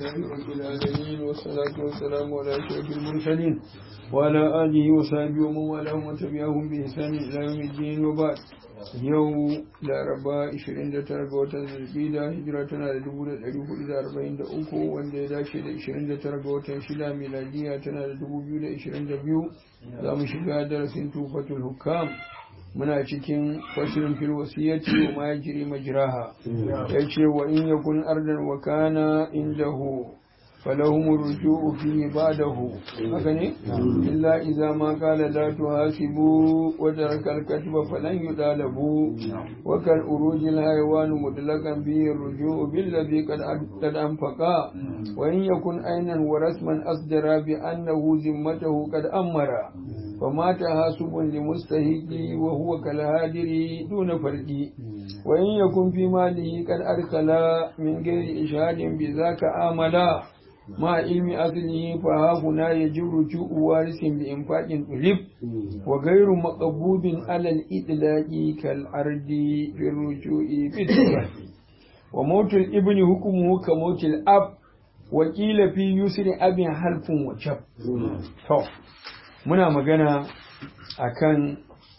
لله رب العالمين والصلاة والسلام على أشرف المرسلين وعلى آله وصحبه ومن والاهم وتبعهم بإحسان إلى يوم الدين وبعد yau laraba 29 ga watan zulkida hijira tana da 1443 wanda ya dace da 29 ga watan shida miladiya tana da 2022 za mu shiga darasin tufatul hukam muna cikin fasirin fil wasiyyati wa ma yajri majraha yace wa in yakun ardan wa kana indahu فلهم الرجوع فيه بعده هكذا إلا إذا ما قال لا تحاسبوا وترك الكتب فلن يطالبوا وكالأروج الحيوان مطلقا به الرجوع بالذي قد أنفقا وإن يكن عينا ورسما أصدر بأنه ذمته قد أمر فما تحاسب لمستهد وهو كالهادر دون فرد وإن يكن في ماله قد أدخل من غير إشهاد بذاك آملا مع علم أصله فها هنا يجب رجوع وارث بإنفاق طلب وغير مقبوض على الإطلاق كالأرض في الرجوع بالتفاق وموت الابن حكمه كموت الأب وقيل في يسر أب حلف وجب muna magana akan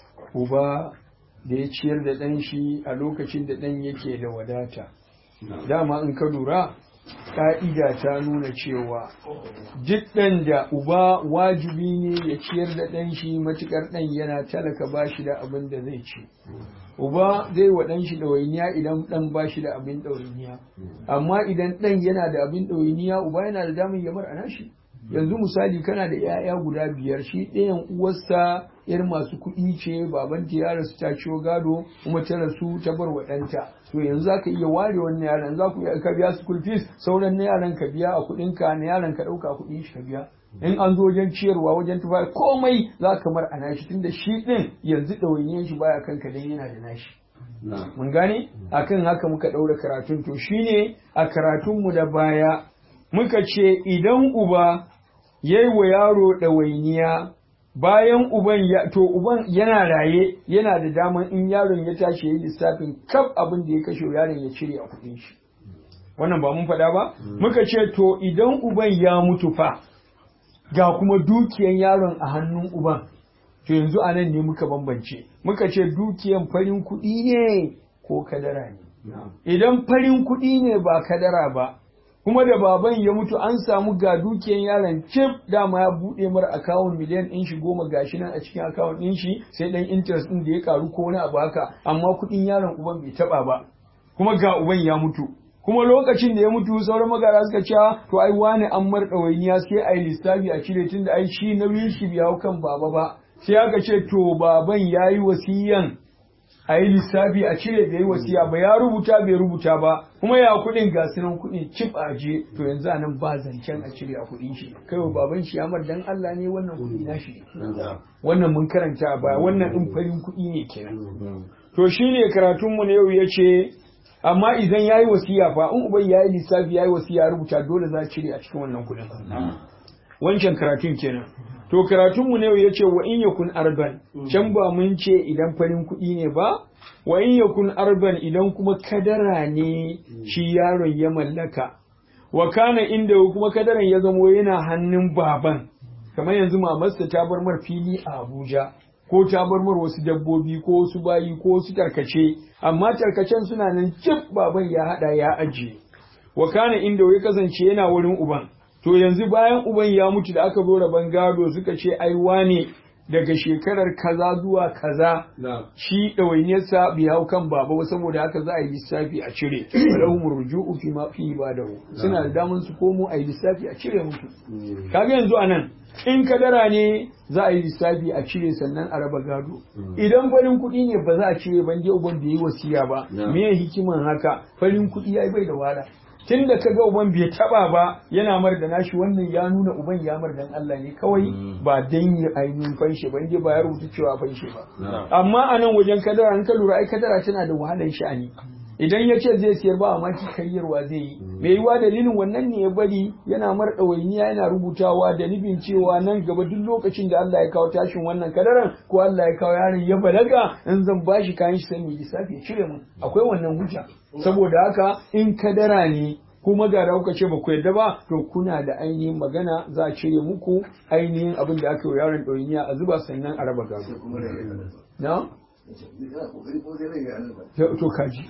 uba da ya ciyar da ɗan shi a lokacin da ɗan yake da wadata dama in ka lura ƙa'ida ta nuna cewa duk ɗan da uba wajibi ne ya ciyar da ɗan shi matuƙar ɗan yana talaka ba shi da abin da zai ci uba zai wa ɗan shi ɗawainiya idan ɗan ba shi da abin ɗawainiya amma idan ɗan yana da abin ɗawainiya uba yana da damar ya bar a nashi yanzu misali kana da 'ya'ya guda biyar shi ɗayan uwarsa yar masu kuɗi ce babanta ya rasu ta ciwo gado kuma ta rasu ta bar wa ɗanta to yanzu zaka iya ware wannan yaran za ku ka biya school fees sauran na yaran ka biya a kuɗin ka na yaran ka ɗauka kuɗin shi ka biya in an zo wajen ciyarwa wajen tufa komai za ka mar a nashi tunda shi ɗin yanzu ɗawainiyar shi baya kanka dan yana da nashi mun gane akan haka muka ɗaura karatun to shine a karatunmu da baya muka ce idan uba yayi wa yaro ɗawainiya bayan uban ya to uban yana raye yana da daman in yaron ya tashi yayi lissafin kaf abin da ya kashe yaron ya cire a kuɗin shi wannan ba mun faɗa ba muka ce to idan uban ya mutu fa ga kuma dukiyan yaron a hannun uban to yanzu a nan ne muka bambance muka ce dukiyan farin kuɗi ne ko kadara ne idan farin kuɗi ne ba kadara ba kuma da baban ya mutu an samu ga dukiyan yaron cif dama ya buɗe mara akawun miliyan ɗin shi goma gashi nan a cikin akawun ɗin shi sai ɗan interest ɗin da ya karu ko wani abu haka amma kuɗin yaron uban bai taɓa ba kuma ga uban ya mutu kuma lokacin da ya mutu sauran magara suka ce to ai wani an mar ɗawainiya sai a yi lissafi a cire tunda ai shi nauyin shi bai hau kan baba ba sai aka ce to baban ya yi wasiyan a yi lissafi a cire da yi wasiya ba ya rubuta bai rubuta ba kuma ya kuɗin ga sunan kuɗin cif a je to yanzu a nan ba zancen a cire a kuɗin shi kai wa baban shi amar dan Allah ne wannan kuɗi na shi wannan mun karanta a baya wannan ɗin farin kuɗi ne kenan to shine karatun mu na yau ya ce amma idan ya yi wasiya fa in uban ya yi lissafi ya yi wasiya rubuta dole za a cire a cikin wannan kuɗin wancan karatun kenan to karatunmu ne ya ce wa in yakun arban can ba mun ce idan farin kuɗi ne ba wa in yakun arban idan kuma kadara ne shi yaron ya mallaka wa kana inda kuma kadaran ya zamo yana hannun baban kamar yanzu mamarsa ta bar mar fili a Abuja ko ta bar mar wasu dabbobi ko wasu bayi ko wasu tarkace amma tarkacen suna nan cif baban ya hada ya ajiye wa kana inda ya kasance yana wurin uban to yanzu bayan uban ya mutu da aka zo rabon gado suka ce ai wane daga shekarar kaza zuwa kaza shi ɗawainiyarsa bai hau kan baba ba saboda haka za a yi lissafi a cire walahum ruju'u fi ma fi ibadahu suna da daman su komo a yi lissafi a cire mutu kaga yanzu anan in kadara ne za a yi lissafi a cire sannan a raba gado idan farin kuɗi ne ba za a cire ban je uban da yi wasiya ba me hikiman haka farin kuɗi ya bai da wahala tun da kaga uban bai taba ba yana mar da nashi wannan ya nuna uban ya mar dan Allah ne kawai ba dan yi ainihin fanshe ba inda ba ya rubuta cewa fanshe ba amma a nan wajen kadara an ka lura ai kadara tana da wahalar sha'ani idan ya ce zai siyar ba maki karyarwa zai yi mai yiwa dalilin wannan ne ya bari yana mar ɗawainiya yana rubutawa da nufin cewa nan gaba duk lokacin da Allah ya kawo tashin wannan kadaran ko Allah ya kawo yaron ya balaga in zan bashi kayan shi sai mai lissafi ya cire mun akwai wannan hujja saboda haka in kadara ne kuma ga da kuka ce ba ku yarda ba to kuna da ainihin magana za a cire muku ainihin abin da aka yi yaron ɗoyiniya a zuba sannan a raba gado na to kaji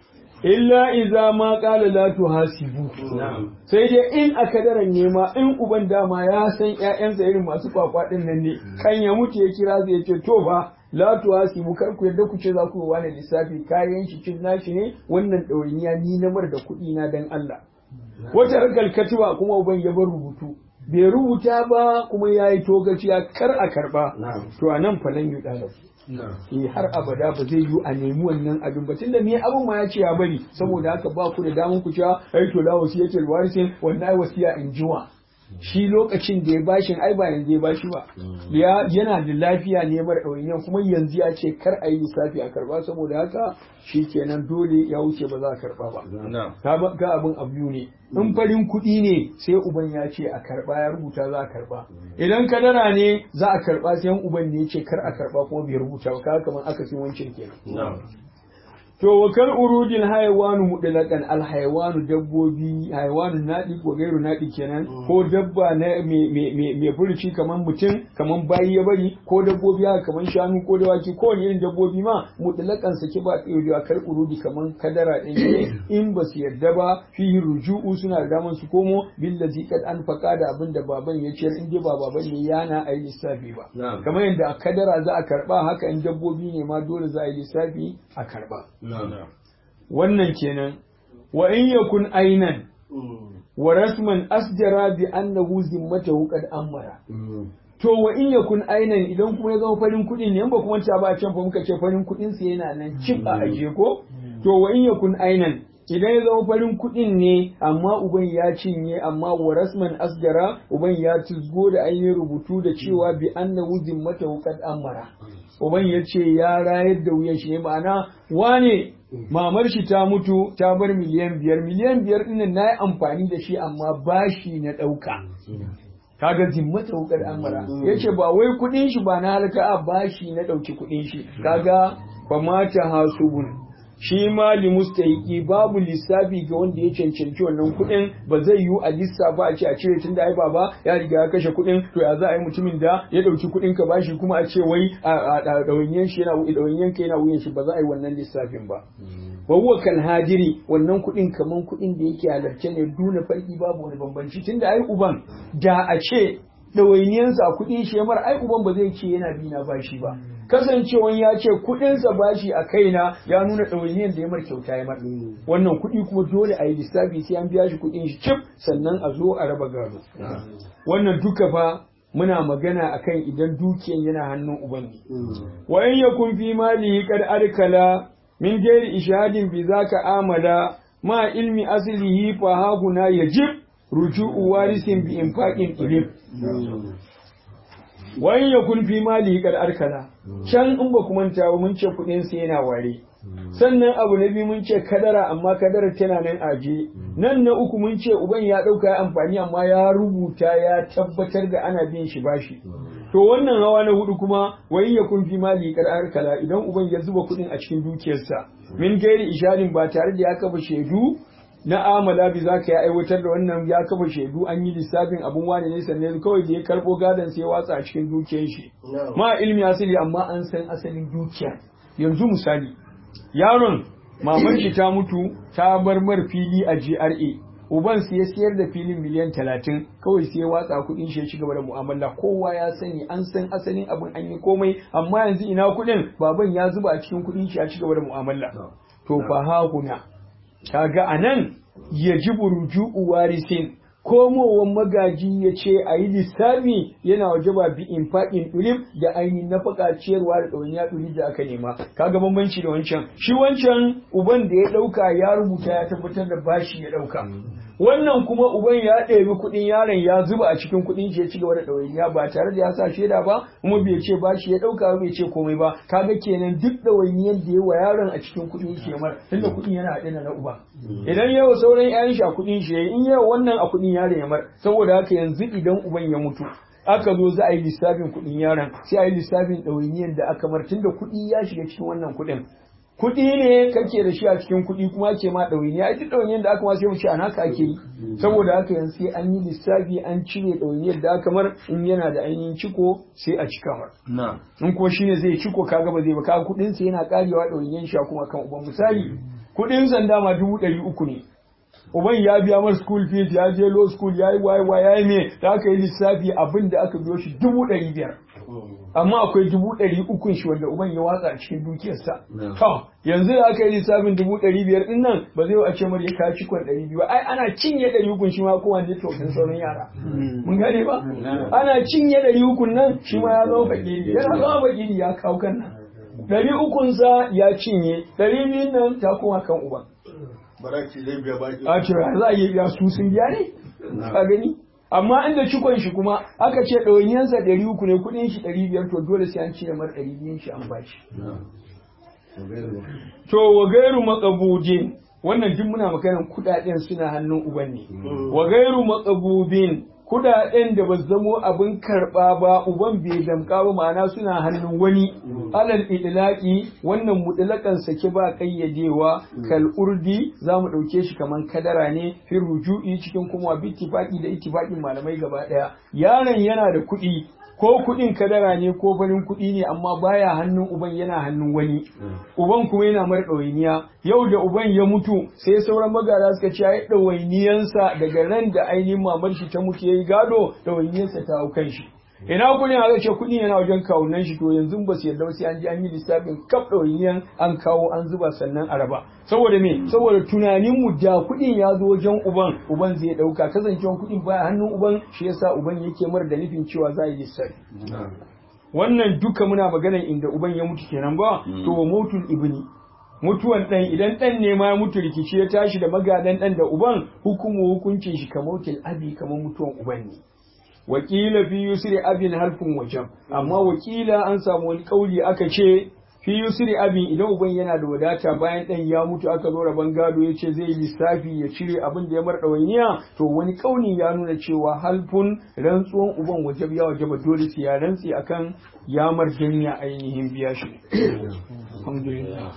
illa iza ma qala la tuhasibu sai dai in aka daren nema in uban dama ya san ƴaƴansa irin masu kwakwa din nan ne kan ya mutu ya kira zai ce to ba la tuhasibu kar ku yadda ku ce za ku wani lissafi kayan shi cin nashi ne wannan ɗawainiya ni na mar da kuɗi na dan Allah wata ragal katiba kuma uban ya bar rubutu bai rubuta ba kuma ya yi togaciya kar a karba to a nan falan yi ɗalib eh har abada ba zai yi a nemi wannan abin ba tunda me abin ma ya ce ya bari saboda haka ba ku da damun ku cewa ai to la wasiyatul warisin wannan wasiya in jiwa shi lokacin da ya bashin ai ba yanzu ya bashi ba yana da lafiya ne mara ɗawainiya kuma yanzu ya ce kar a yi lissafi a karba saboda haka shi kenan dole ya wuce ba za a karba ba ga abin abu ne in farin kuɗi ne sai uban ya ce a karba ya rubuta za a karba idan kadara ne za a karba sai uban ne ya ce kar a karba kuma bai rubuta ba kaga kamar aka sin wancan kenan To wa kal urudil hayawanu mutlaqan al hayawanu dabbobi hayawanu nadi ko gairu nadi kenan ko dabba na me me me, me furuci kaman mutum kaman bayi ya bari ko dabbobi haka kaman shanu ko dawaki ko wani irin dabbobi ma mutlaqan saki ba tsayo a kal urudi kaman kadara din ne in ba su yarda ba fi ruju'u suna da daman su komo billazi kad an faka da abin da baban ya ciyar in dai ba baban ne yana ayi lissafi ba kamar yadda a kadara za a karba haka in dabbobi ne ma dole za a yi lissafi a karba wannan kenan wa in yakun ainan wa rasman asjara bi annahu zimmatahu qad amara to wa in yakun ainan idan kuma ya zama farin kuɗi ne ba kuma ta ba can fa muka ce farin kuɗin sa yana nan cin a aje ko to wa in yakun ainan idan ya zama farin kuɗin ne amma uban ya cinye amma wa rasman asgara uban ya tuzgo da ainihin rubutu da cewa bi annahu zimmatahu qad amara uban ya ce ya rayar da wuyan shi ne ma'ana wane mamar shi ta mutu ta bar miliyan biyar miliyan biyar ɗin na yi amfani da shi amma bashi na ɗauka kaga zimmata wukar amara ya ce ba wai kuɗin shi ba na halaka a bashi na ɗauki kuɗin shi kaga ba mata hasubun shi ma li mustahiki babu lissafi ga wanda ya cancanci wannan kuɗin ba zai yiwu a lissafa a ce a cire tun da ai baba ya riga ya kashe kuɗin to ya za a yi mutumin da ya ɗauki kuɗin ka bashi kuma a ce wai a ɗawainiyan shi yana ɗawainiyan ka yana wuyan shi ba za a yi wannan lissafin ba wa huwa kal hadiri wannan kuɗin kaman kuɗin da yake halarce ne duna farki babu wani bambanci tunda ai uban da a ce ɗawainiyansa a kuɗin shi mara ai uban ba zai ce yana bi na bashi ba kasancewan ya ce kuɗinsa bashi a kaina ya nuna ɗawainiyan da ya mar kyauta ya mar wannan kuɗi kuma dole a yi lissafi sai an biya shi kuɗin shi cif sannan a zo a raba gado wannan duka fa muna magana akan idan dukiyan yana hannun uban ne wa in yakun fi malihi qad arkala min gairi ishadin bi zaka amala ma ilmi aslihi fa haguna yajib ruju'u warisin bi infaqin ilim wa in yakun fi malihi qad arkala can in ba kuma ta mun ce kudin sa yana ware sannan abu na biyu mun ce kadara amma kadarar tana nan aje nan na uku mun ce uban ya dauka ya amfani amma ya rubuta ya tabbatar da ana bin shi bashi to wannan hawa na hudu kuma wai ya kun fi mali kadar kala idan uban ya zuba kudin a cikin dukiyarsa min gairi isharin ba tare da ya kafa shaidu na amala bi za ka yi aiwatar da wannan ya kafa shaidu an yi lissafin abun wani ne sannan kawai da ya karbo gadon sai ya watsa a cikin dukiyar shi ma ilmi asali amma an san asalin dukiya yanzu misali yaron mamar shi ta mutu ta bar mar fili a GRA uban sai ya siyar da filin miliyan talatin kawai sai ya watsa kuɗin shi ya ci gaba da mu'amala kowa ya sani an san asalin abin an yi komai amma yanzu ina kuɗin baban ya zuba a cikin kuɗin shi ya ci gaba da mu'amala to fa hahuna kaga anan yajibu ruju'u warisin komowan magaji ya ce a yi lissafi yana waje ba bi in faɗin ɗulif da ainihin nafaka ciyarwa da ɗawainiya ɗulif da aka nema kaga bambanci da wancan shi wancan uban da ya ɗauka ya rubuta ya tabbatar da bashi ya ɗauka wannan kuma uban ya ɗebi kuɗin yaron ya zuba a cikin kuɗin shi ya ci gaba da ɗawainiya ba tare da ya sa shaida ba kuma bai ce bashi ya ɗauka bai ce komai ba kaga kenan duk ɗawainiyar da ya wa yaron a cikin kuɗin shi ya mar tunda kuɗin yana haɗe na uba idan yawa sauran 'ya'yan shi a kuɗin shi in yawa wannan a kuɗin yaron ya mar saboda haka yanzu idan uban ya mutu aka zo za a yi lissafin kuɗin yaron sai a yi lissafin ɗawainiyar da aka mar tunda kuɗi ya shiga cikin wannan kuɗin kuɗi ne kake da shi a cikin kuɗi kuma ke ma ɗawainiya ai duk ɗawainiyar da aka ma sai mu ce an haka ake yi saboda haka yanzu sai an yi lissafi an cire ɗawainiyar da aka mar in yana da ainihin ciko sai a cika mar in ko shine zai ciko kaga ba zai ba kaga kuɗin sa yana karewa ɗawainiyar shi kuma kan uban misali kuɗin sanda ma dubu ɗari uku ne uban ya biya mar school fees ya je law school ya yi wayewa ya yi me da aka yi lissafi abin da aka biyo shi dubu ɗari biyar amma akwai dubu ɗari ukun shi wanda uban ya watsa a cikin dukiyarsa to yanzu da aka yi lissafin dubu ɗari biyar ɗin nan ba zai a ce mar ya kawo cikon ɗari biyu ai ana cinye ɗari ukun shi ma kowa ne tausayin sauran yara mun gane ba ana cinye ɗari ukun nan shi ma ya zama fakiri yana zama fakiri ya kawo kan nan ɗari ukunsa ya cinye ɗari biyun nan ta koma kan uban baraki zai biya baki a ce za a yi biya su sun biya ne ka gani amma inda cikon shi kuma aka ce ɗawainiyarsa ɗari uku ne kuɗin shi ɗari biyar to dole sai an cire mar ɗari biyun shi an bashi to wa gairu makabudin wannan duk muna maganar kuɗaɗen suna hannun uban ne wa gairu makabudin kudaden da ba zamo abin karba ba uban bai damka ba ma'ana suna hannun wani alal idlaqi wannan mutlakan sake ba kayyadewa kal urdi zamu dauke shi kaman kadara ne fi ruju'i cikin kuma bittifaqi da ittifaqin malamai gaba daya yaron yana da kuɗi ko kuɗin kadara ne ko farin kuɗi ne amma baya hannun uban yana hannun wani uban kuma yana mar ɗawainiya yau da uban ya mutu sai sauran magara suka ce ai ɗawainiyansa daga ran da ainihin mamar shi ta mutu yayi gado ɗawainiyansa ta hau kan shi ina kuɗin aka ce kuɗin yana wajen kawunan shi to yanzu ba su yarda ba sai an ji an yi lissafin kaf ɗawainiyan an kawo an zuba sannan a raba saboda me saboda tunanin mu da kuɗin ya zo wajen uban uban zai ɗauka kasancewan kuɗin baya hannun uban shi yasa uban yake mar da nufin cewa za a yi lissafi wannan duka muna maganar inda uban ya mutu kenan ba to mutul ibni mutuwan ɗan idan ɗan ne ma ya mutu rikici ya tashi da magadan ɗan da uban hukumu hukuncin shi kamar abi kamar mutuwan uban ne wakila fi yusri abin halfin wajen amma wakila an samu wani kauli aka ce fi yusri abin idan uban yana da wadata bayan dan ya mutu aka zo rabon gado ya ce zai lissafi ya cire abin da ya mar ɗawainiya to wani kauli ya nuna cewa halfun rantsuwan uban wajab ya wajaba dole sai ya rantsi akan ya mar janya ainihin biya shi alhamdulillah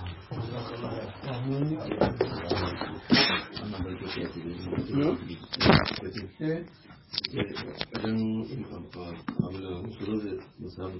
wajen abin da